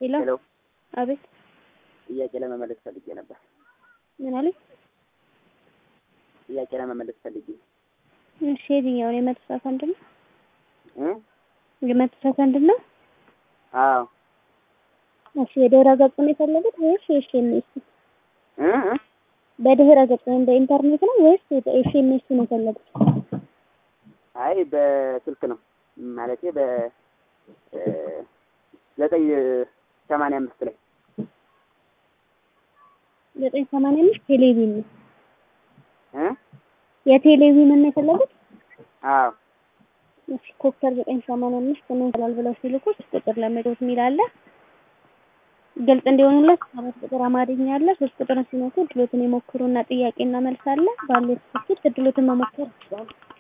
ሄሎ ሄሎ አቤት ጥያቄ ለመመለስ ፈልጌ ነበር። ምን አለኝ? ጥያቄ ለመመለስ ፈልጌ እሺ የትኛውን የመቶ ሰከንድ ነው? እ የመቶ ሰከንድ ነው? አዎ እሺ የድህረ ገጹን የፈለጉት ወይስ የኤስኤምኤስ? እ እ በድህረ ገጽ ወይም በኢንተርኔት ነው ወይስ ኤስኤምኤስ ነው የፈለጉት? አይ በስልክ ነው ማለቴ በ እ ዘጠኝ ሰማንያ አምስት ላይ ዘጠኝ ሰማንያ አምስት ቴሌቪዥን ነው እ የቴሌቪዥን ነው የፈለጉት? አዎ እሺ ኮከብ ዘጠኝ ሰማንያ አምስት ነው ይላል ብለው ሲልኩ ሶስት ቁጥር ለመዶት የሚል አለ። ግልጽ እንዲሆንለት ሰባት ቁጥር አማርኛ አለ። ሶስት ቁጥርን ሲነኩ እድሎትን የሞክሩና ጥያቄና መልስ አለ። ባለው ስልክ እድሎትን መሞከር ይችላሉ።